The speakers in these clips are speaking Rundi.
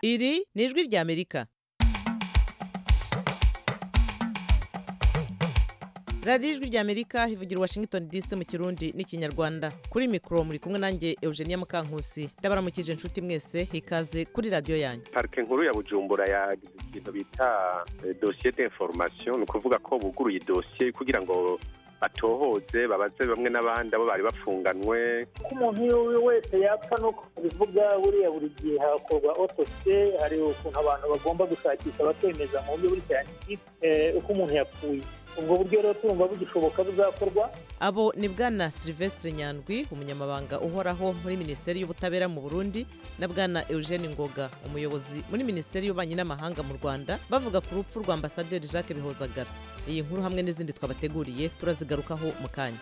iri ni ijwi ry'amerika radiyo ijwi ry'amerika ivugira washington dc mu kirundi n'ikinyarwanda kuri mikoro muri kumwe nanjye eugenia mukankusi ndabaramukije inshuti mwese ikaze kuri radiyo yanyu parike nkuru ya bujumbura yagize ikintu bita dosiye d'information ni ukuvuga ko buguruye dosiye kugira ngo batohoze babaze bamwe n'abandi abo bari bafunganwe ko umuntu wese yapfa nuko bivuga buriya buri gihe hakorwa otose hari ukuntu abantu bagomba gushakisha bakemeza mu buryo buri siyantifike uko umuntu yapfuye ubwo buryo rero turumva bugishoboka buzakorwa abo ni bwana silvestre nyandwi umunyamabanga uhoraho muri minisiteri y'ubutabera mu burundi na bwana eugene ngoga umuyobozi muri minisiteri y'ububanyi n'amahanga mu rwanda bavuga ku rupfu rwa ambasaderi jacques bihozagara iyi nkuru hamwe n'izindi twabateguriye turazigarukaho mu kanya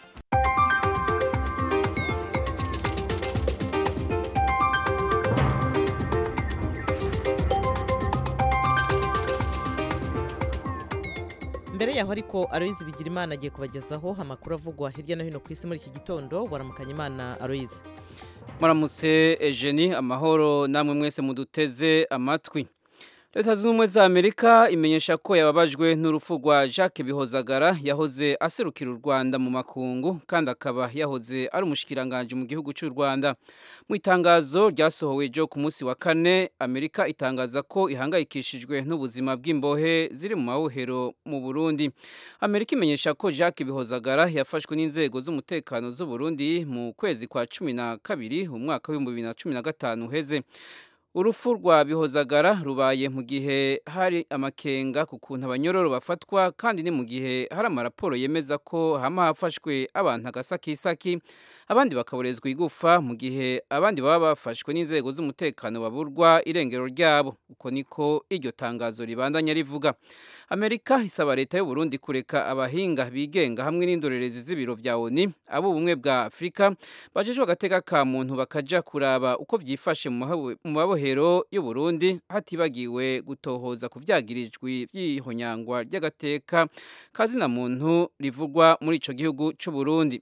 mbere yaho ariko aloyizi bigira imana agiye kubagezaho amakuru avugwa hirya no hino ku isi muri iki gitondo waramukanya imana aloyizi muramutse ejeni amahoro namwe mwese muduteze amatwi leta zunze ubumwe za amerika imenyesha ko yababajwe n'urupfu rwa jacques bihozagara yahoze aserukira u rwanda mu makungu kandi akaba yahoze ari umushyikiranganje mu gihugu cy'u rwanda mu itangazo ryasohowe ryo ku munsi wa kane amerika itangaza ko ihangayikishijwe n'ubuzima bw'imbohe ziri mu mabohero mu burundi amerika imenyesha ko jacques bihozagara yafashwe n'inzego z'umutekano z'u burundi mu kwezi kwa cumi na kabiri umwaka w'ibihumbi bibiri na cumi na gatanu uheze urupfu rwa bihozagara rubaye mu gihe hari amakenga ku kuntu abanyororo bafatwa kandi ni mu gihe hari amaraporo yemeza ko hama hafashwe abantu agasakisaki abandi bakaborezwa igufa mu gihe abandi baba bafashwe n'inzego z'umutekano baburwa irengero ryabo uko niko iryo tangazo ribandanya rivuga amerika isaba leta y'u Burundi kureka abahinga bigenga hamwe n'indorerezi z'ibiro bya oni abo ubumwe bwa afurika bajejwe agateka ka muntu bakaja kuraba uko byifashe mu mabohero y'u Burundi hatibagiwe gutohoza ku byagirijwe by'ihonyangwa ry'agateka kazina muntu rivugwa muri ico gihugu c'u Burundi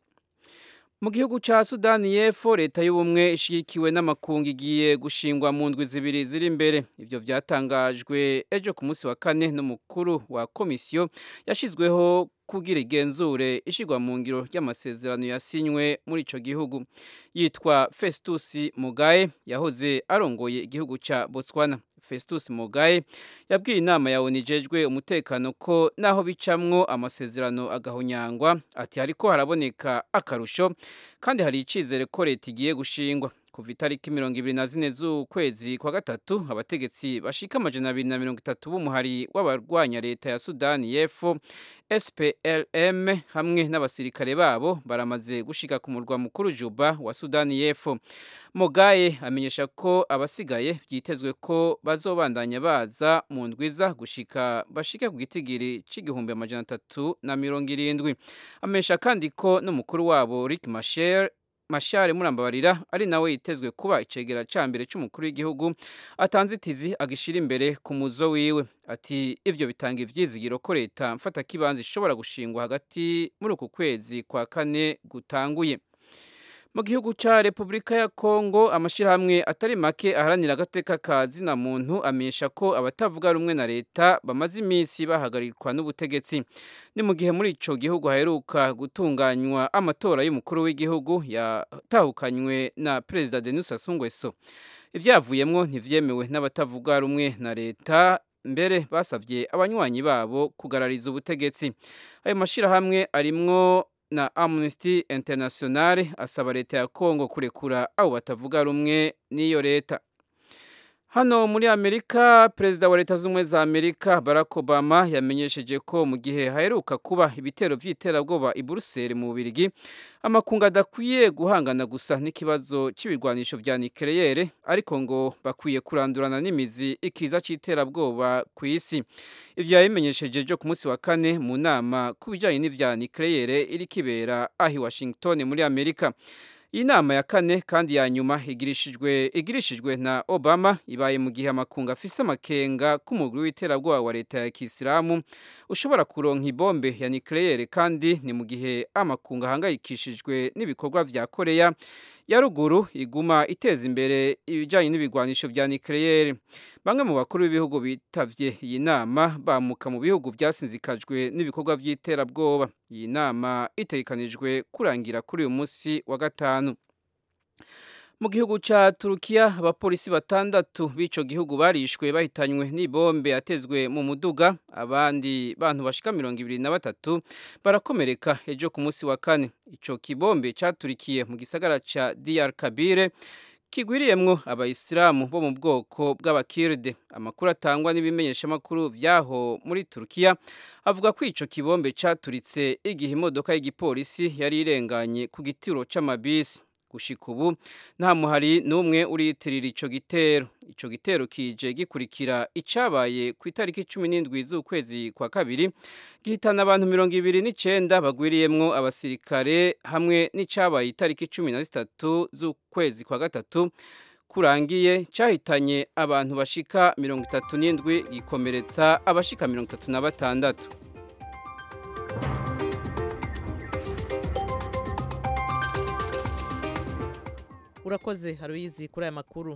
mu gihugu cya sudani y'epfo leta y'ubumwe ishyigikiwe n'amakungu igiye gushingwa mu ndwi zibiri ziri imbere ibyo byatangajwe ejo ku munsi wa kane n'umukuru wa komisiyo yashyizweho kugira igenzure ishyirwa mu ngiro ry'amasezerano yasinywe muri icyo gihugu yitwa festus mugaye yahoze arongoye igihugu cya botswana festus mugaye yabwiye inama ya onu ijejwe umutekano ko naho bicamwo amasezerano agahonyangwa ati hariko haraboneka akarusho kandi hari icyizere ko leta igiye gushingwa kuva itariki mirongo ibiri na zine z'ukwezi kwa gatatu abategetsi bashika amajana abiri na mirongo itatu b'umuhari w'abarwanya leta ya sudani y'epfo SPLM hamwe n'abasirikare babo baramaze gushika ku murwa mukuru Juba wa Sudani y'Epfo. Mogaye amenyesha ko abasigaye byitezwe ko bazobandanya baza mu ndwiza gushika bashike ku gitigiri c'igihumbi amajana atatu na mirongo irindwi. Amenyesha kandi ko n'umukuru wabo Rick Machar mashare murambabarira ari nawe yitezwe kuba icegera ca mbere c'umukuru w'igihugu atanze itizi agishira imbere ku muzo wiwe ati ivyo bitanga ivyizigiro ko leta mfata kibanza ishobora gushingwa hagati muri uku kwezi kwa kane gutanguye mu gihugu cya repubulika ya kongo amashyirahamwe atari make aharanira agateka ka zina muntu amenyesha ko abatavuga rumwe na leta bamaze iminsi bahagarikwa n'ubutegetsi ni mu gihe muri icyo gihugu haheruka gutunganywa amatora y'umukuru w'igihugu yatahukanywe na perezida denis sassou nguesso ibyavuyemo ntivyemewe n'abatavuga rumwe na leta mbere basabye abanywanyi babo kugarariza ubutegetsi ayo mashyirahamwe arimwo na Amnesty International asaba leta ya Kongo kurekura abo batavuga rumwe n'iyo leta Hano muri Amerika perezida wa leta z'ubumwe za Amerika Barack Obama yamenyesheje ko mu gihe haheruka kuba ibitero vy'iterabwoba i Buruseli mu Bubiligi amakungu adakwiye guhangana gusa n'ikibazo c'ibigwanisho vya nucleaire ariko ngo bakwiye kurandurana n'imizi ikiza c'iterabwoba ku isi ivyo yabimenyesheje ejo ku munsi wa kane mu nama ku bijanye n'ivya nucleaire iri kibera ahi Washington muri Amerika iyi nama ya kane kandi ya nyuma igirishijwe igirishijwe na Obama ibaye mu gihe amakungu afise amakenga k'umugwi w'iterabwoba wa leta ya Kisilamu ushobora kuronka ibombe ya nucleaire kandi ni mu gihe amakungu ahangayikishijwe n'ibikorwa vya Korea ya ruguru iguma iteza imbere ibijanye n'ibigwanisho vya nucleaire bamwe mu bakuru b'ibihugu bitavye iyi nama bamuka mu bihugu byasinzikajwe n'ibikorwa by'iterabwoba iyi nama itegekanijwe kurangira kuri uyu munsi wa gatanu mu gihugu ca Turukiya abapolisi batandatu b'ico gihugu barishwe bahitanywe n'ibombe yatezwe mu muduga abandi bantu bashika mirongo ibiri na batatu barakomereka ejo ku munsi wa kane ico kibombe caturikiye mu gisagara ca Diyar Kabire kigwiriyemwo abayisilamu bo mu bwoko bw'abakirde amakuru atangwa n'ibimenyeshamakuru vyaho muri Turukiya avuga ko ico kibombe caturitse igihe imodoka y'igipolisi yari irenganye ku gitiro c'amabisi gushika ubu nta muhari n'umwe uriyitirira ico gitero ico gitero kije gikurikira icabaye ku itariki cumi n'indwi z'ukwezi kwa kabiri gihitana abantu mirongo ibiri n'icenda bagwiriyemwo abasirikare hamwe n'icabaye itariki cumi na zitatu z'ukwezi kwa gatatu kurangiye cahitanye abantu bashika mirongo itatu n'indwi gikomeretsa abashika mirongo itatu na batandatu urakoze haruyizi kuri aya makuru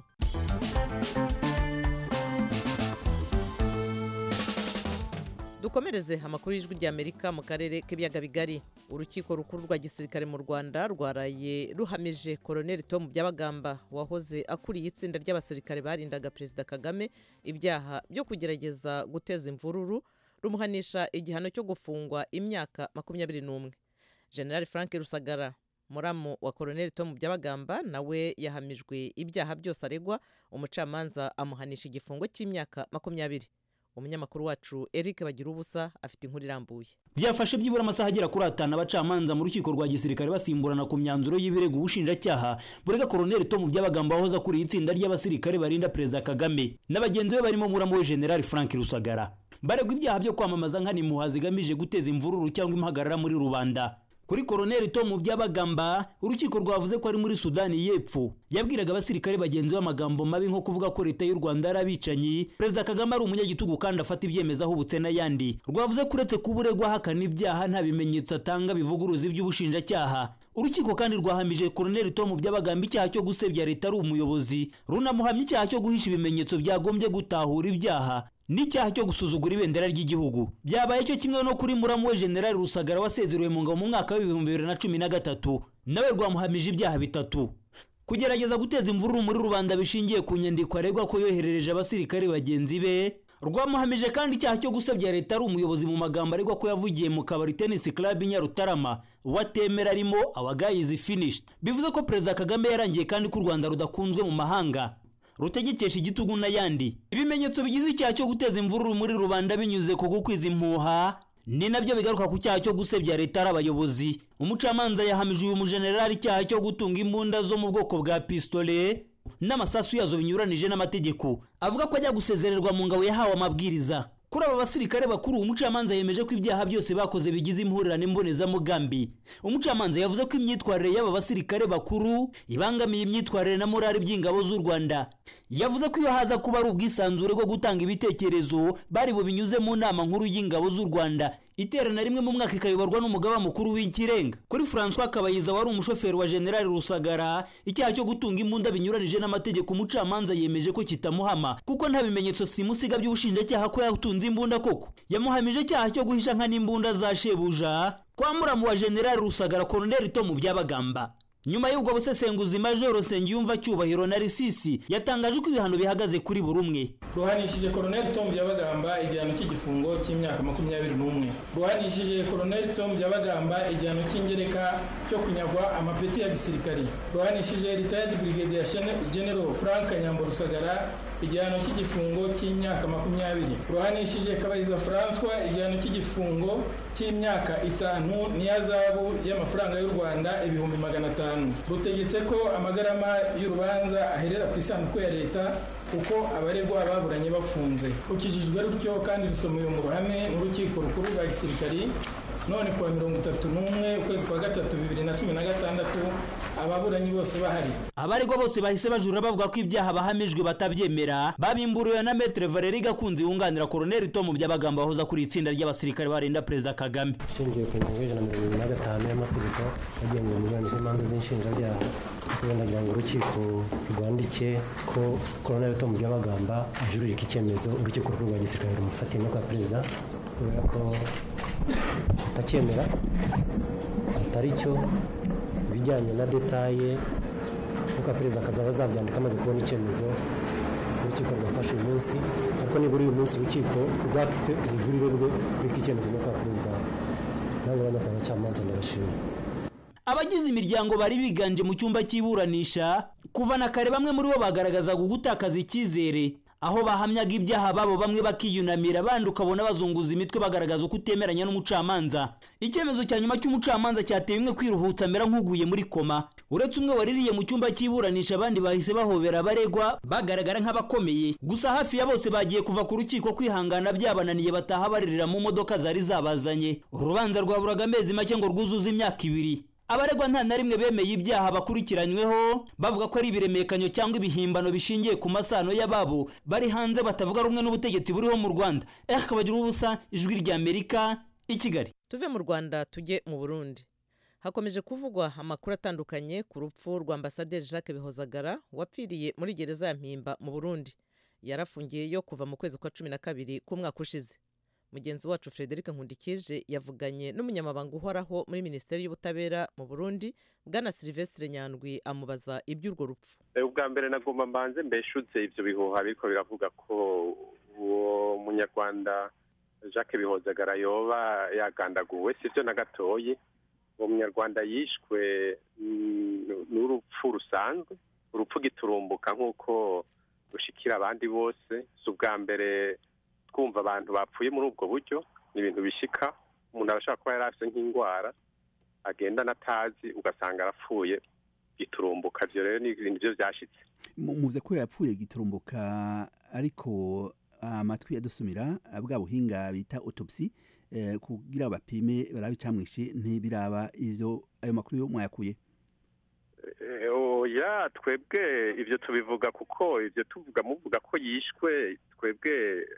dukomereze amakuru y'ijwi ry'amerika mu karere k'ibiyaga bigari urukiko rukuru rwa gisirikare mu rwanda rwaraye ruhamije koroneli tom byabagamba wahoze akuriye itsinda ry'abasirikare barindaga perezida kagame ibyaha byo kugerageza guteza imvururu rumuhanisha igihano cyo gufungwa imyaka makumyabiri n'umwe general frank rusagara muramu wa koroneli tom byabagamba nawe yahamijwe ibyaha byose aregwa umucamanza amuhanisha igifungo cy'imyaka makumyabiri umunyamakuru wacu eric bagira ubusa afite inkuru irambuye byafashe byibura amasaha agera kuri atanu abacamanza mu rukiko rwa gisirikare basimburana ku myanzuro y'ibirego ubushinjacyaha burega koroneli tom byabagamba wahoze akuriye itsinda ry'abasirikare barinda perezida kagame na bagenzi be barimo muramu we general frank rusagara baregwa ibyaha byo kwamamaza nk'animuha zigamije guteza imvururu cyangwa impagarara muri rubanda kuri koroneli tomu byabagamba urukiko rwavuze ko ari muri sudani y'epfo yabwiraga abasirikare bagenzi be amagambo mabi nko kuvuga ko leta y'u rwanda ari abicanyi perezida kagame ari umunyagitugu kandi afata ibyemezo ahubutse n'ayandi rwavuze ko uretse kuba uregwa ahakana ibyaha nta bimenyetso atanga bivuguruza iby'ubushinjacyaha urukiko kandi rwahamije koroneli tomu byabagamba icyaha cyo gusebya leta ari umuyobozi runamuhamya icyaha cyo guhisha ibimenyetso byagombye gutahura ibyaha n'icyaha cyo gusuzugura ibendera ry'igihugu byabaye cyo kimwe no kuri muramu we generali rusagara wasezerewe mu ngabo mu mwaka w'ibihumbi bibiri na cumi na gatatu nawe rwamuhamije ibyaha bitatu kugerageza guteza imvururu muri rubanda bishingiye ku nyandiko aregwa ko yoherereje abasirikare bagenzi be rwamuhamije kandi icyaha cyo gusebya leta ari umuyobozi mu magambo aregwa ko yavugiye mu kabari tennis club i nyarutarama uwatemera arimo awagayizi finished bivuze ko perezida kagame yarangiye kandi ko u rwanda rudakunzwe mu mahanga rutegekesha igitugu n'ayandi ibimenyetso bigize icyaha cyo guteza imvururu muri rubanda binyuze ku gukwiza impuha ni nabyo bigaruka ku cyaha cyo gusebya leta ari abayobozi umucamanza yahamije uyu mujenerali icyaha cyo gutunga imbunda zo mu bwoko bwa pistole n'amasasu yazo binyuranije n'amategeko avuga ko ajya gusezererwa mu ngabo yahawe amabwiriza kuri aba basirikare bakuru umucamanza yemeje ko ibyaha byose bakoze bigize impurirane mbonezamugambi umucamanza yavuze ko imyitwarire y'aba basirikare bakuru ibangamiye imyitwarire na morali by'ingabo z'u rwanda yavuze ko iyo haza kuba ari ubwisanzure bwo gutanga ibitekerezo bari bubinyuze mu nama nkuru y'ingabo z'u rwanda iterana rimwe mu mwaka ikayoborwa n'umugaba mukuru w'ikirenga kuri francois kabayiza wari umushoferi wa generali rusagara icyaha cyo gutunga imbunda binyuranije n'amategeko umucamanza yemeje ko kitamuhama kuko nta bimenyetso simusiga by'ubushinjacyaha ko yatunze imbunda koko yamuhamije icyaha cyo guhisha nka n'imbunda za shebuja kwa muramu wa generali rusagara koroneli tomu byabagamba nyuma y'ubwo busesenguzi majoro nsengiyumva cyubahiro na risisi yatangaje ko ibihano bihagaze kuri buri umwe ruhanishije koroneli tomu byabagamba igihano cy'igifungo cy'imyaka makumyabiri n'umwe ruhanishije koroneli tomu byabagamba igihano cy'ingereka cyo kunyagwa amapeti ya gisirikari ruhanishije ritayadi brigade ya genero frank nyambo rusagara igihano cy'igifungo cy'imyaka makumyabiri ruhanishije kabayiza francois igihano cy'igifungo cy'imyaka itanu n'iyazabu y'amafaranga y'u rwanda ibihumbi magana atanu rutegetse ko amagarama y'urubanza aherera ku isanduku ya leta kuko abaregwa baburanye bafunze rukijijwe rutyo kandi rusomewe mu ruhame n'urukiko rukuru rwa gisirikari none kuwa mirongo itatu n'umwe ukwezi kwa gatatu bibiri na cumi na gatandatu ababuranyi bose bahari abaregwa bose bahise bajura bavuga ko ibyaha bahamijwe batabyemera babimburiwe na metere valeri gakunzi wunganira koroneli tomu byabagamba wahoze kuri itsinda ry'abasirikare barinda perezida kagame ishingiye ku ngingo y'ijana na mirongo irindwi na gatanu y'amategeko agenga imiburanishije imanza z'inshinjabyaha nagira ngo urukiko rwandike ko koroneri tom byabagamba ajurira iki cyemezo urukiko rukuru rwa gisirikare rumufatiye no kwa perezida kubera ko atacyemera atari cyo ibijyanye na detaye kuko perezida akazaba azabyandika amaze kubona icyemezo urukiko rwafashe uyu munsi ariko nibura uyu munsi urukiko rwafite ubujurire bwe kuri iki cyemezo no kwa perezida nawe urabona ko abacamanza ndabashimira abagize imiryango bari biganje mu cyumba cy'iburanisha kuva na kare bamwe muri bo bagaragazaga gutakaza icyizere aho bahamyaga ibyaha babo bamwe bakiyunamira abandi ukabona bazunguza imitwe bagaragaza uko utemeranya n'umucamanza icyemezo cya nyuma cy'umucamanza cyateye umwe kwiruhutsa amera nk'uguye muri koma uretse umwe waririye mu cyumba cy'iburanisha abandi bahise bahobera abaregwa bagaragara nk'abakomeye gusa hafi ya bose bagiye kuva ku rukiko kwihangana byabananiye bataha baririra mu modoka zari zabazanye urubanza rwaburaga amezi make ngo rwuzuze imyaka ibiri abaregwa nta na rimwe bemeye ibyaha bakurikiranyweho bavuga ko ari ibiremekanyo cyangwa ibihimbano bishingiye ku masano y'ababo bari hanze batavuga rumwe n'ubutegetsi buriho mu rwanda eh kabagira ubusa ijwi ry'amerika i kigali tuve mu rwanda tujye mu burundi hakomeje kuvugwa amakuru atandukanye ku rupfu rwa ambasaderi jacques bihozagara wapfiriye muri gereza ya mpimba mu burundi yarafungiyeyo kuva mu kwezi kwa cumi na kabiri k'umwaka ushize mugenzi wacu frederic nkundikije yavuganye n'umunyamabanga uhoraho muri minisiteri y'ubutabera mu burundi bwana silvestre nyandwi amubaza iby'urwo rupfu ubwa mbere nagomba mbanze mbeshutse ibyo bihuha biriko biravuga ko uwo munyarwanda jacques bihozagara yoba yagandaguwe si byo na gatoyi uwo munyarwanda yishwe n'urupfu rusanzwe urupfu giturumbuka nk'uko rushikira abandi bose si ubwa mbere twumva abantu bapfuye muri ubwo buryo ni ibintu bishika umuntu arashobora kuba yari afite nk'indwara agendana atazi ugasanga arapfuye giturumbuka ibyo rero ni ibintu byo byashyitse muze ko yapfuye giturumbuka ariko amatwi yadusumira bwa buhinga bita otopsi kugira bapime barabe icamwishe ntibiraba ivyo ayo makuru yo mwayakuye oya twebwe ibyo tubivuga kuko ibyo tuvuga muvuga ko yishwe twebwe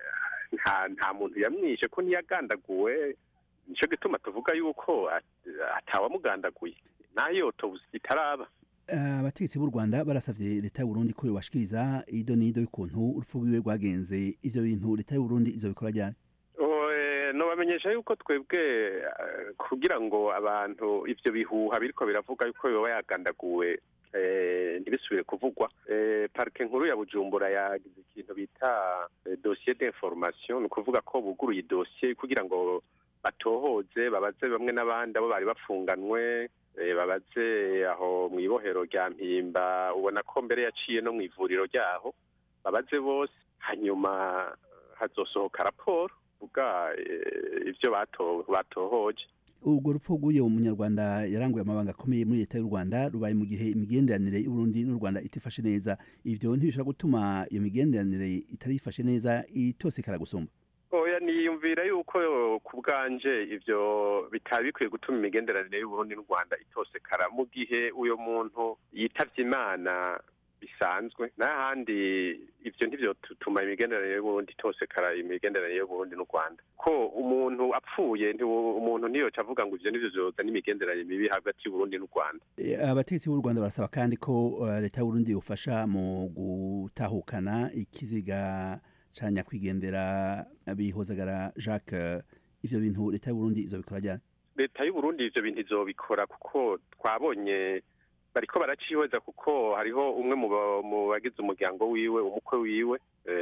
nta nta muntu yamwishe ko ntiyagandaguwe nicyo gituma tuvuga yuko atawamugandaguye nayo itaraba abategetsi b'u rwanda barasavye leta y'uburundi ko yobashikiriza ido n'ido y'ukuntu urupfu rwiwe rwagenze ivyo bintu leta y'uburundi izobikora ryari nobamenyesha yuko twebwe kugira ngo abantu ivyo bihuha biriko biravuga yuko yoba yagandaguwe ntibisubire kuvugwa parike nkuru ya bujumbura yagize ikintu bita dosiye d'information ni ukuvuga ko buguruye idosiye kugira ngo batohoze babaze bamwe n'abandi abo bari bafunganwe babaze aho mu ibohero rya mpimba ubona ko mbere yaciye no mu ivuriro ryaho babaze bose hanyuma hazosohoka raporo uvuga ibyo batohoje urwo rupfu rw'uyu munyarwanda yaranguye amabanga akomeye muri leta y'u rwanda rubaye mu gihe imigenderanire y'uburundi n'u rwanda itifashe neza ivyo ntibishobora gutuma iyo migenderanire itari ifashe neza itosekara gusumba oya niyumvira yuko ku bwanje ivyo bitaba bikwiye gutuma imigenderanire y'uburundi n'u rwanda itosekara mu gihe uyo muntu yitavye imana bisanzwe n'ahandi ivyo ntivyo tutuma imigenderanire y'uburundi itosekara imigenderanire y'uburundi n'u rwanda ko umuntu apfuye umuntu ntiyoca avuga ngo ivyo nivyo vyozana imigenderanire mibi hagati y'uburundi n'u rwanda abategetsi b'u rwanda barasaba kandi ko leta y'uburundi yofasha mu gutahukana ikiziga ca nyakwigendera bihozagara jacques ivyo bintu leta y'uburundi izobikora ryari leta y'uburundi ivyo bintu izobikora kuko twabonye bariko baracihweza kuko hariho umwe mu bagize umuryango wiwe umukwe wiwe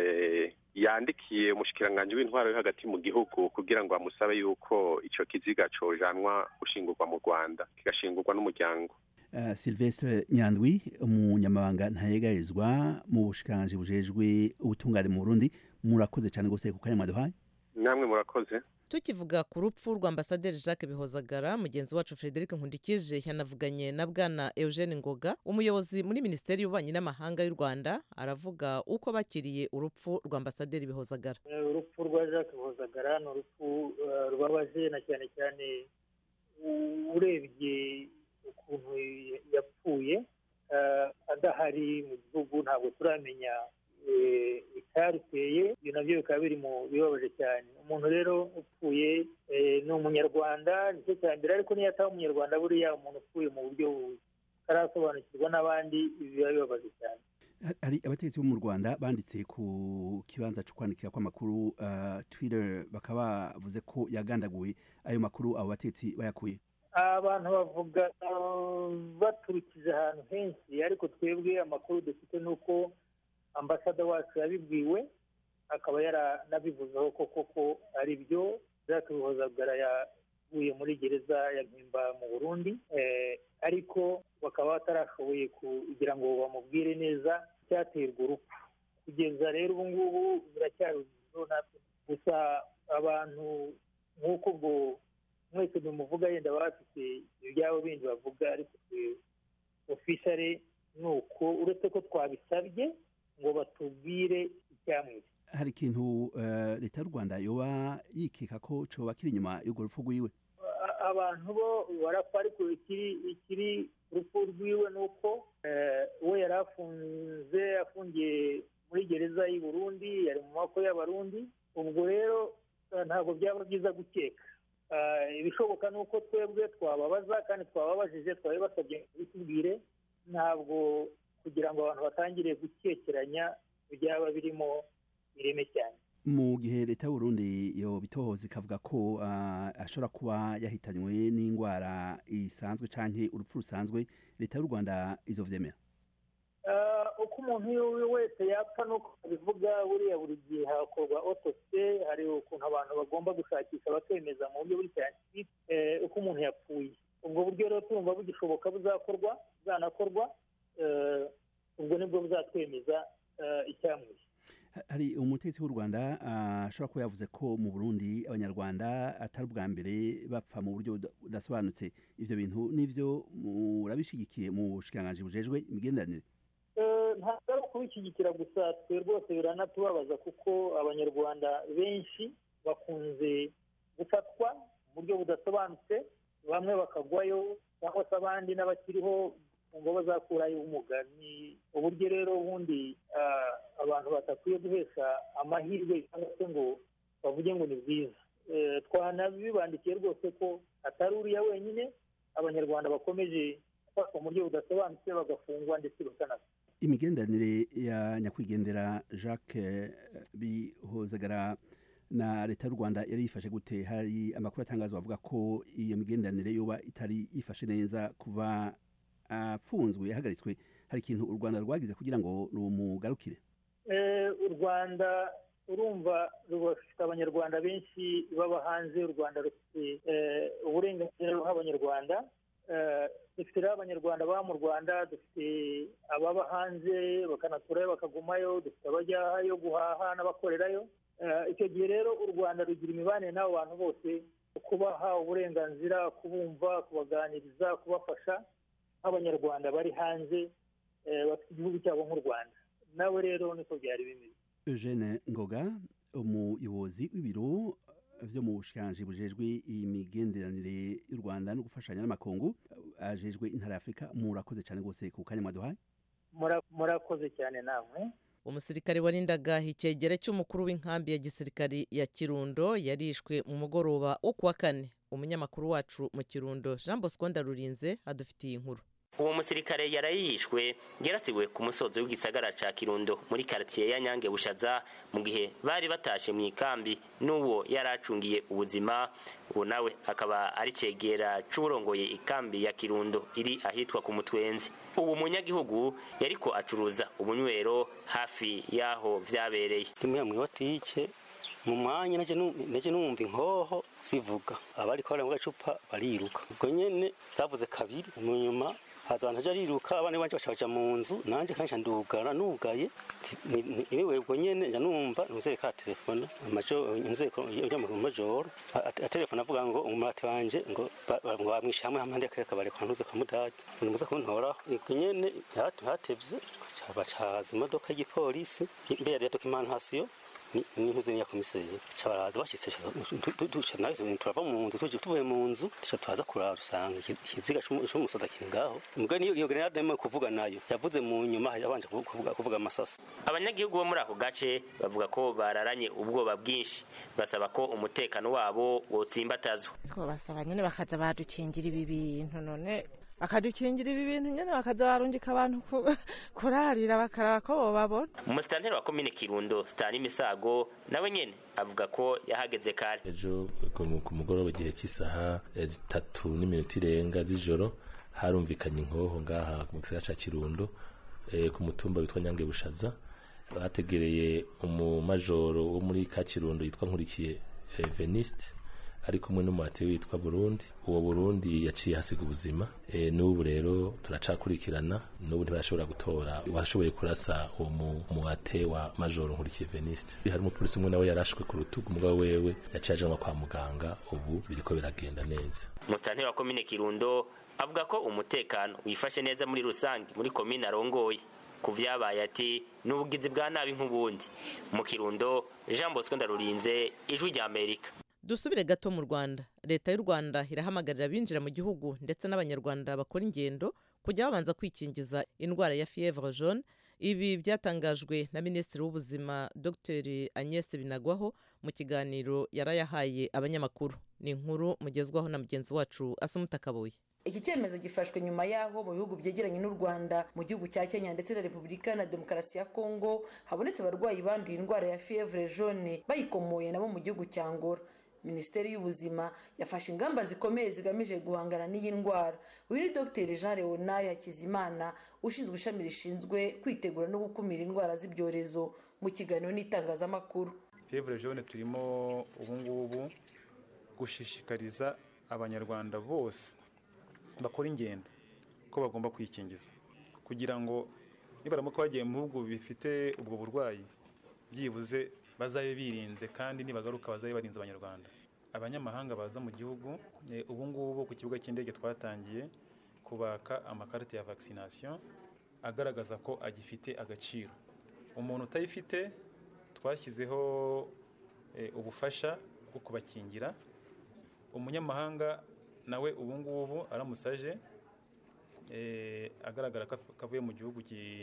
yandikiye umushikiranganji w'intwaro yo hagati mu gihugu kugira ngo amusabe yuko ico kiziga cojanwa gushingurwa mu rwanda kigashingurwa n'umuryango uh, silvestre nyandwi umunyamabanga ntayegarizwa mu bushikiranganji bujejwe ubutungane mu burundi murakoze cyane gose ku kanya mwaduhaye namwe murakoze tukivuga ku rupfu rwa ambasaderi jacques bihozagara mugenzi wacu frederic nkundikije yanavuganye na bwana eugene ngoga umuyobozi muri minisiteri y'ububanyi n'amahanga y'u rwanda aravuga uko bakiriye urupfu rwa ambasaderi bihozagara urupfu rwa jacques bihozagara ni urupfu rubabaje na cyane cyane urebye ukuntu yapfuye adahari mu gihugu ntabwo turamenya icyaruteye ibyo nabyo bikaba biri mu bibabaje cyane umuntu rero upfuye ni umunyarwanda nicyo cya mbere ariko niyo ataba umunyarwanda buriya umuntu upfuye mu buryo batarasobanukirwa n'abandi biba bibabaje cyane hari abategetsi bo mu rwanda banditse ku kibanza cyo kwandikira kw'amakuru uh, twitter bakaba bavuze ko yagandaguye ayo makuru abo bategetsi bayakuye abantu bavuga baturukije ahantu henshi ariko twebwe amakuru dufite ni uko ambasada wacu yabibwiwe akaba yaranabivuzeho ko koko ari byo byatuhozagara yavuye muri gereza ya mpimba mu burundi ariko bakaba batarashoboye kugira ngo bamubwire neza icyaterwa urupfu kugeza rero ubu ngubu biracyari natwe gusa abantu nk'uko ubwo mwese ntimuvuga yenda bafite ibyabo bindi bavuga ariko ofishare ni uko uretse ko twabisabye ngo batubwire icyamwishe hari ikintu leta y'u rwanda yoba yikeka ko coba kiri inyuma y'urwo rupfu rwiwe abantu bo barapfa ariko ikiri urupfu rwiwe ni uko we yari afunze afungiye muri gereza y'i burundi yari mu maboko y'abarundi ubwo rero ntabwo byaba byiza gukeka ibishoboka ni uko twebwe twababaza kandi twababajije twabibasabye ngo bitubwire ntabwo kugira ngo abantu batangire gukekeranya byaba birimo ireme cyane mu gihe leta y'uburundi yo bitohoza ikavuga ko ashobora kuba yahitanywe n'indwara isanzwe cyangwa urupfu rusanzwe leta y'u rwanda izo vyemera uko umuntu wese yapfa nuko bivuga buriya buri gihe hakorwa otose hari ukuntu abantu bagomba gushakisha bakemeza mu buryo buri siyantifike uko umuntu yapfuye ubwo buryo rero tumva bugishoboka buzakorwa buzanakorwa ubwo nibwo buzatwemeza icyamwishe hari umutetsi w'u rwanda ashobora kuba yavuze ko mu burundi abanyarwanda atari ubwa mbere bapfa mu buryo budasobanutse ibyo bintu n'ibyo murabishyigikiye mu bushikiranganji bujejwe imigenderanire ntabwo ari ukubishyigikira gusa twe rwose biranatubabaza kuko abanyarwanda benshi bakunze gufatwa mu buryo budasobanutse bamwe bakagwayo cyangwa se abandi n'abakiriho ngo bazakurayo ubumuga ni uburyo rero ubundi abantu batakwiye guhesha amahirwe cyangwa se ngo bavuge ngo ni bwiza twanabibandikiye rwose ko atari uriya wenyine abanyarwanda bakomeje gufatwa mu buryo budasobanutse bagafungwa ndetse bakanapfa imigenderanire ya nyakwigendera jacques bihozagara na leta y'u rwanda yari yifashe gute hari amakuru atangazwa avuga ko iyo migenderanire yoba itari yifashe neza kuva afunzwe yahagaritswe hari ikintu u rwanda rwagize kugira ngo rumugarukire u rwanda urumva rufite abanyarwanda benshi baba hanze u rwanda rufite uburenganzira ruha abanyarwanda dufite rero abanyarwanda baba mu rwanda dufite ababa hanze bakanaturayo bakagumayo dufite abajyayo guhaha n'abakorerayo icyo gihe rero u rwanda rugira imibanire n'abo bantu bose kubaha uburenganzira kubumva kubaganiriza kubafasha nk'abanyarwanda bari hanze bafite igihugu cyabo nk'u rwanda nawe rero niko byari bimeze eugene ngoga umuyobozi w'ibiro byo mu bushikiranganji bujejwe imigenderanire y'u rwanda no gufashanya n'amakungu ajejwe intara y'afurika murakoze cyane rwose ku kanya mwaduhaye murakoze cyane namwe umusirikare warindaga icyegera cy'umukuru w'inkambi ya gisirikari ya kirundo yarishwe mu mugoroba wo kuwa kane umunyamakuru wacu mu kirundo jean bosco ndarurinze adufitiye inkuru uwo musirikare yarayishwe yarasiwe ku musozi w'igisagara ca kirundo muri karitiye ya nyange bushaza mu gihe bari batashe mu ikambi n'uwo yari acungiye ubuzima uwo nawe akaba ari cegera c'uburongoye ikambi ya kirundo iri ahitwa ku mutwenzi uwo munyagihugu yariko acuruza ubunywero hafi y'aho vyabereye rimwe mwibotike mu mwanya naje numva inkoho zivuga abariko bari mu gacupa bariruka ubwo nyene zavuze kabiri mu nyuma haza abantu ariruka abandi banje bacaja mu nzu nanje kandi ndugara nugaye niwe ubwo nyene nja numva nuzeye ka telefone amajo nuzeye ko ujya mu majoro telefone avuga ngo umurate wanje ngo ngo bamwisha hamwe hamwe ndeka kabare kwa ntuze kamudage numuze kuntora ubwo nyene hatevye bacaza imodoka y'igipolisi mbere ya documentation n'intuze ya komiseri cabaraza bashitse duca nawe turava mu nzu tuje tuvuye mu nzu duca turaza kurara usanga ikiziga c'umusoda kiri ngaho mbwa niyo iyo grenade arimo kuvuga nayo yavuze mu nyuma yabanje kuvuga kuvuga amasasa abanyagihugu bo muri ako gace bavuga ko bararanye ubwoba bwinshi basaba ko umutekano wabo wotsimbatazwa twabasaba nyene bakaza badukingira ibi bintu none bakadukingira ibi bintu nyine bakaza barungika abantu kurarira bakaraba ko bababona umusitanteri wa komine kirundo sitani misago nawe nyene avuga ko yahageze kare ejo ku mugoroba igihe cy'isaha zitatu n'iminota irenga z'ijoro harumvikanye inkoho ngaha mu gisagara ca kirundo ku mutumba witwa nyange bushaza bategereye umumajoro wo muri ka kirundo yitwa nkurikiye veniste ari kumwe n'umuhati witwa burundi uwo burundi yaciye hasiga ubuzima e, n'ubu rero turacakurikirana n'ubu ntibarashobora gutora washoboye kurasa uwo muhate wa majoro nkurikiye veniste hari umupolisi umwe nawe yarashwe ku rutugu umugabo wewe yaciye ajanwa kwa muganga ubu biriko biragenda neza umusitanteri wa komine kirundo avuga ko umutekano wifashe neza muri rusange muri komine arongoye ku vyabaye ati n'ubugizi bwa nabi nk'ubundi mu kirundo jean bosco ndarurinze ijwi rya amerika dusubire gato mu rwanda leta y'u rwanda irahamagarira abinjira mu gihugu ndetse n'abanyarwanda bakora ingendo kujya babanza kwikingiza indwara ya fievre jaune ibi byatangajwe na minisitiri w'ubuzima dr agnes binagwaho mu kiganiro yarayahaye abanyamakuru ni inkuru mugezwaho na mugenzi wacu asumuta kabuye iki cyemezo gifashwe nyuma y'aho mu bihugu byegeranye n'u rwanda mu gihugu cya kenya ndetse na repubulika na demokarasi ya kongo habonetse abarwayi banduye indwara ya fievre jaune bayikomoye nabo mu gihugu cya ngora minisiteri y'ubuzima yafashe ingamba zikomeye zigamije guhangana n'iyi ndwara uyu ni dr jean leonard hakizimana ushinzwe ishami rishinzwe kwitegura no gukumira indwara z'ibyorezo mu kiganiro n'itangazamakuru fievre jaune turimo ubungubu gushishikariza abanyarwanda bose bakora ingendo ko bagomba kwikingiza kugira ngo nibaramuka bagiye mu bihugu bifite ubwo burwayi byibuze bazabe birinze kandi nibagaruka bazabe barinze abanyarwanda abanyamahanga baza mu gihugu ubu ngubu ku kibuga cy'indege twatangiye kubaka amakarita ya vaccination agaragaza ko agifite agaciro umuntu utayifite twashyizeho ubufasha bwo kubakingira umunyamahanga nawe ubu ngubu aramutse aje agaragara ko avuye mu gihugu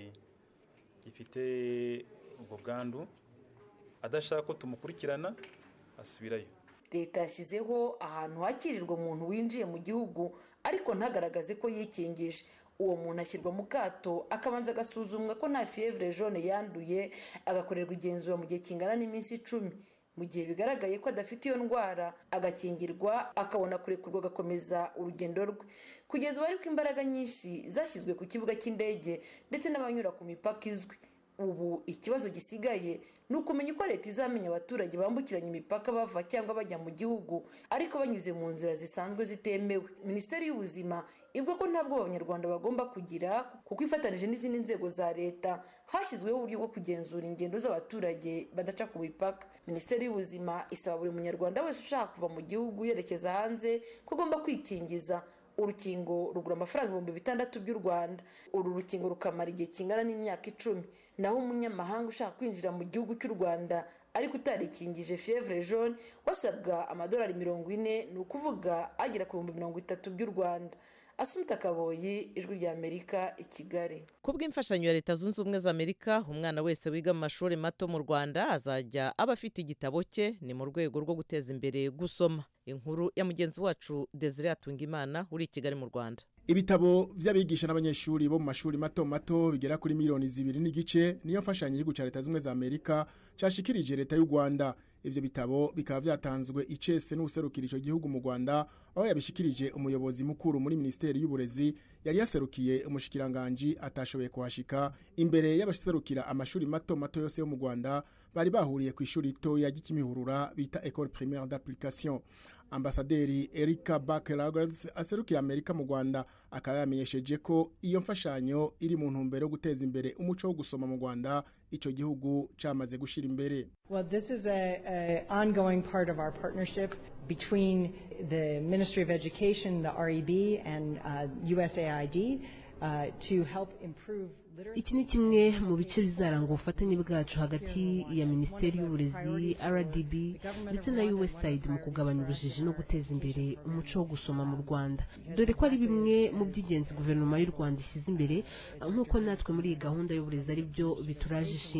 gifite ubwo bwandu adashaka ko tumukurikirana asubirayo leta yashyizeho ahantu hakirirwa umuntu winjiye mu gihugu ariko ntagaragaze ko yikingije uwo muntu ashyirwa mu kato akabanza agasuzumwa ko nta fievre jaune yanduye agakorerwa igenzura mu gihe kingana n'iminsi icumi mu gihe bigaragaye ko adafite iyo ndwara agakingirwa akabona kurekurwa agakomeza urugendo rwe kugeza ubu ariko imbaraga nyinshi zashyizwe ku kibuga cy'indege ndetse n'abanyura ku mipaka izwi ubu ikibazo gisigaye ni ukumenya uko leta izamenya abaturage bambukiranya imipaka bava cyangwa bajya mu gihugu ariko banyuze mu nzira zisanzwe zitemewe minisiteri y'ubuzima ivuga ko ntabwo abanyarwanda bagomba kugira kuko ifatanije n'izindi nzego za leta hashyizweho uburyo bwo kugenzura ingendo z'abaturage badaca ku mipaka minisiteri y'ubuzima isaba buri munyarwanda wese ushaka kuva mu gihugu yerekeza hanze ko agomba kwikingiza urukingo rugura amafaranga ibihumbi bitandatu by'u rwanda uru rukingo rukamara igihe kingana n'imyaka icumi naho umunyamahanga ushaka kwinjira mu gihugu cy'u rwanda ariko utarikingije fievre jaune wasabwa amadolari mirongo ine ni ukuvuga agera ku bihumbi mirongo itatu by'u rwanda asumta kaboyi ijwi rya amerika i kigali ku bw'imfashanyo ya leta zunze ubumwe za amerika umwana wese wiga mu mashuri mato mu rwanda azajya aba afite igitabo cye ni mu rwego rwo guteza imbere gusoma inkuru ya mugenzi wacu desire atungimana uri i kigali mu rwanda ibitabo by'abigisha n'abanyeshuri bo mu mashuri mato mato bigera kuri miliyoni zibiri n'igice niyo mfashanyo y'igihugu cya leta zunze ubumwe za amerika cyashikirije leta y'u rwanda ibyo bitabo bikaba byatanzwe icese n'userukira icyo gihugu mu rwanda aho yabishikirije umuyobozi mukuru muri minisiteri y'uburezi yari yaserukiye umushikiranganji atashoboye kuhashika imbere y'abaserukira amashuri mato mato yose yo mu rwanda bari bahuriye ku ishuri ritoya ry'ikimihurura bita ecole primaire d'application ambasaderi erika bakelagards aserukira amerika mu rwanda akaba yamenyesheje ko iyo mfashanyo iri mu ntumbero yo guteza imbere umuco wo gusoma mu rwanda icyo gihugu cyamaze gushyira imbere well this is a, a ongoing part of our partnership between the ministry of education the reb and uh, usaid uh, to help improve iki ni kimwe mu bice bizaranga ubufatanye bwacu hagati ya minisiteri y'uburezi rdb ndetse na usaid mu kugabanya ubujiji no guteza imbere umuco wo gusoma mu rwanda dore ko ari bimwe mu by'ingenzi guverinoma y'u rwanda ishyize imbere nk'uko natwe muri iyi gahunda y'uburezi ari byo bituraje ishinga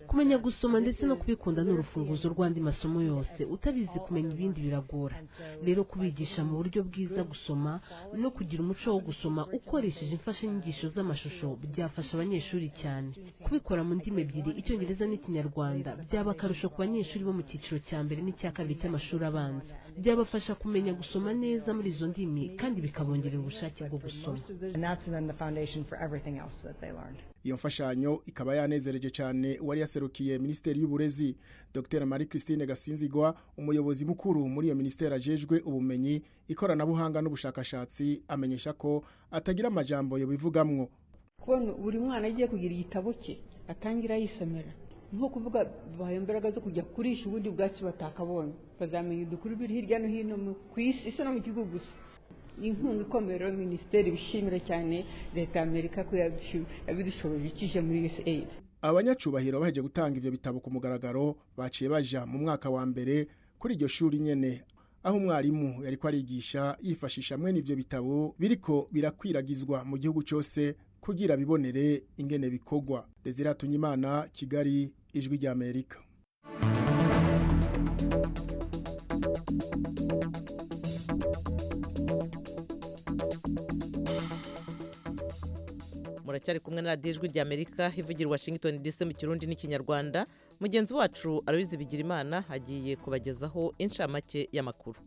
kumenya gusoma ndetse no kubikunda ni urufunguzo rw'andi masomo yose utabizi kumenya ibindi biragora rero kubigisha mu buryo bwiza gusoma no kugira umuco wo gusoma ukoresheje imfashanyigisho z'amashusho byafasha abanyeshuri cyane kubikora mu ndimi ebyiri icyongereza n'ikinyarwanda byaba akarusho ku banyeshuri bo mu cyiciro cya mbere n'icya kabiri cy'amashuri abanza byabafasha kumenya gusoma neza muri izo ndimi kandi bikabongerera ubushake bwo gusoma And that's then the foundation for everything else that they learned. iyo mfashanyo ikaba yanezereje cyane uwari yaserukiye minisiteri y'uburezi dr marie christine gasinzigwa umuyobozi mukuru muri iyo minisiteri ajejwe ubumenyi ikoranabuhanga n'ubushakashatsi amenyesha ko atagira amajambo yobivugamwo kubona buri mwana agiye kugira igitabo cye atangira yisomera nko kuvuga bahaye imbaraga zo kujya kurisha ubundi bwatsi batakabonye bazamenya udukuru biri hirya no hino mu- ku isi isi no mu gihugu gusa inkunga ikomeye rero minisiteri bishimira cyane leta ya amerika ko yabishu- yabidushoboje ikije muri usaid abanyacubahiro baheje gutanga ivyo bitabo ku mugaragaro baciye baja mu mwaka wa mbere kuri iryo shuri nyene aho umwarimu yariko arigisha yifashisha mwene ivyo bitabo biriko birakwiragizwa mu gihugu cyose kugira bibonere ingene bikorwa Desire Tunyimana Kigali ijwi rya Amerika muracyari kumwe na radiyo ijwi ry'amerika ivugira i washington dc mu kirundi n'ikinyarwanda mugenzi wacu arabizi bigira imana agiye kubagezaho inshamake y'amakuru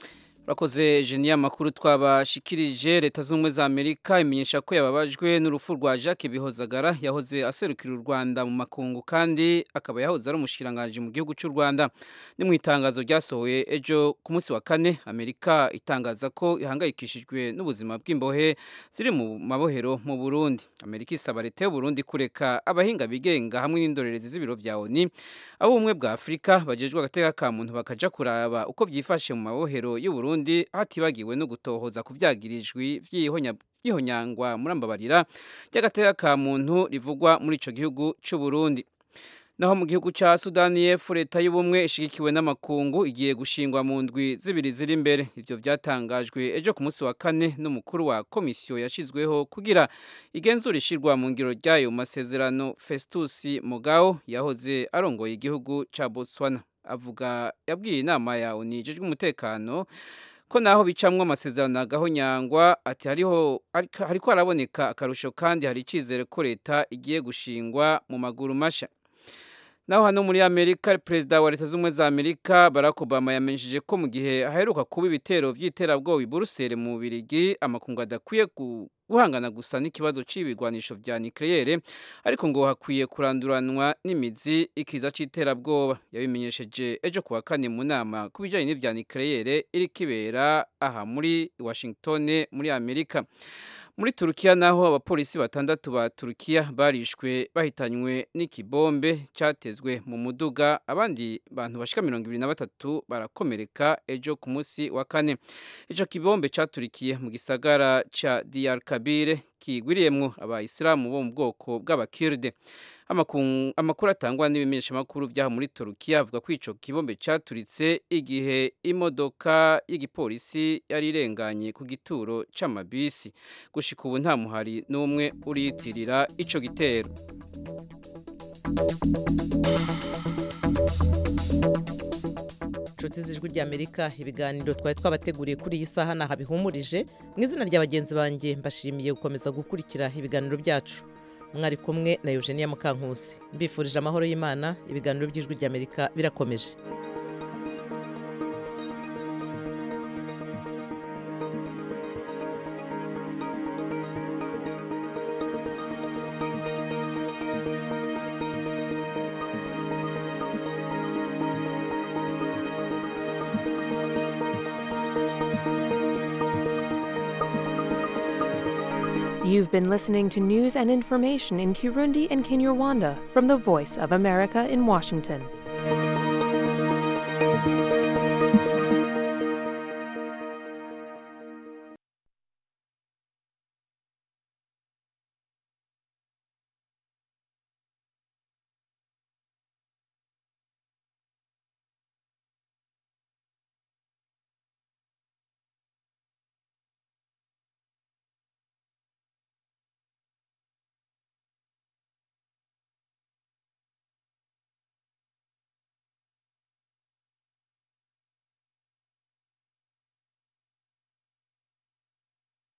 urakoze jeniya amakuru twabashikirije leta z'ubumwe za amerika imenyesha ko yababajwe n'urupfu rwa jacques bihozagara yahoze aserukira u rwanda mu makungu kandi akaba yahoze ari umushikiranganji mu gihugu cy'u rwanda ni mu itangazo ryasohoye ejo ku munsi wa kane amerika itangaza ko ihangayikishijwe n'ubuzima bw'imbohe ziri mu mabohero mu burundi amerika isaba leta y'u burundi kureka abahinga bigenga hamwe n'indorerezi z'ibiro bya oni abo ubumwe bwa afurika bagejwe agateka ka muntu bakaja kuraba uko byifashe mu mabohero y'u burundi hatibagiwe no gutohoza ku byagirijwe by'ihonyangwa murambabarira ry'agateka ka muntu rivugwa muri ico gihugu c'u burundi naho mu gihugu cya sudani y'epfo leta y'ubumwe ishigikiwe n'amakungu igiye gushingwa mu ndwi zibiri ziri imbere ibyo byatangajwe ejo ku munsi wa kane n'umukuru wa komisiyo yashyizweho kugira igenzura ishyirwa mu ngiro ryayo masezerano festus mugao yahoze arongoye igihugu cya botswana avuga yabwiye inama ya oni ijejwe umutekano ko naho bicamwo amasezerano agahonyangwa ati hariho hariko haraboneka akarusho kandi hari icyizere ko leta igiye gushingwa mu maguru mashya naho hano muri amerika perezida wa leta z'ubumwe za amerika barack obama yamenyesheje ko mu gihe haheruka kuba ibitero by'iterabwoba i buruseli mu bubirigi amakungu adakwiye guhangana gusa n'ikibazo cy'ibigwanisho bya nikeleyere ariko ngo hakwiye kuranduranwa n'imizi ikiza cy'iterabwoba yabimenyesheje ejo kuwa kane mu nama ku bijyanye n'ibya nikeleyere iri kibera aha muri washington muri amerika muri turukiya naho abapolisi batandatu ba turukiya barishwe bahitanywe n'ikibombe cyatezwe mu muduga abandi bantu bashika mirongo ibiri na batatu barakomereka ejo ku munsi wa kane icyo kibombe cyaturikiye mu gisagara cya diyar kabire kigwiriyemwo abayisilamu bo mu bwoko bw'abakirde amakuru atangwa n'ibimenyeshamakuru byaha muri turukiya avuga ko icyo kibombe cyaturitse igihe imodoka y'igipolisi yari irenganye ku gituro cy'amabisi gushika ubu nta muhari n'umwe uriyitirira icyo gitero inshuti z'ijwi ry'amerika ibiganiro twari twabateguriye kuri iyi saha ntaho bihumurije mu izina rya bagenzi banjye mbashimiye gukomeza gukurikira ibiganiro byacu mwari kumwe na eugenia mukankusi mbifurije amahoro y'imana ibiganiro by'ijwi ry'amerika birakomeje You've been listening to news and information in Kirundi and Kinyarwanda from the Voice of America in Washington.